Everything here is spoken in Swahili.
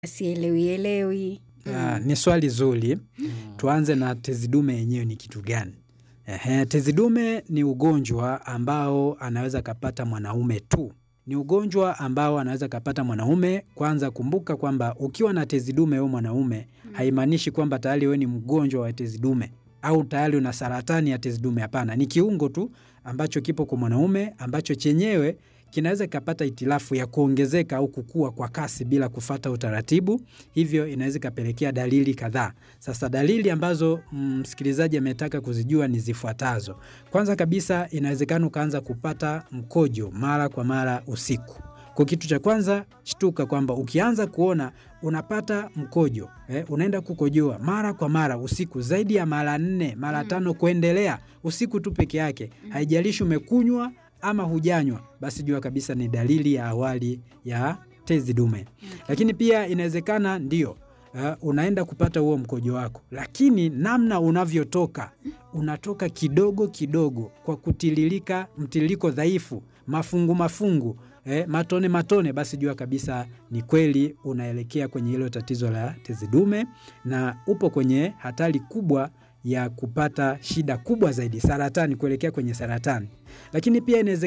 Sielewi elewi. Ah, ni swali zuri. Tuanze na tezi dume yenyewe ni kitu gani? Ehe, tezi dume ni ugonjwa ambao anaweza kapata mwanaume tu. Ni ugonjwa ambao anaweza kapata mwanaume. Kwanza kumbuka kwamba ukiwa na tezi dume wewe mwanaume, haimaanishi kwamba tayari wewe ni mgonjwa wa tezi dume au tayari una saratani ya tezi dume. Hapana, ni kiungo tu ambacho kipo kwa mwanaume ambacho chenyewe kinaweza kikapata hitilafu ya kuongezeka au kukua kwa kasi bila kufata utaratibu, hivyo inaweza ikapelekea dalili kadhaa. Sasa dalili ambazo msikilizaji ametaka kuzijua ni zifuatazo. Kwanza kabisa, inawezekana ukaanza kupata mkojo mara kwa mara usiku. Kwa kitu cha kwanza, shtuka kwamba ukianza kuona unapata mkojo eh, unaenda kukojoa mara kwa mara usiku zaidi ya mara nne mara tano kuendelea usiku tu peke yake, haijalishi umekunywa ama hujanywa, basi jua kabisa ni dalili ya awali ya tezi dume. Lakini pia inawezekana ndio uh, unaenda kupata huo mkojo wako, lakini namna unavyotoka unatoka kidogo kidogo kwa kutiririka, mtiririko dhaifu, mafungu mafungu eh, matone matone, basi jua kabisa ni kweli unaelekea kwenye hilo tatizo la tezi dume na upo kwenye hatari kubwa ya kupata shida kubwa zaidi, saratani, kuelekea kwenye saratani. Lakini pia inawezekana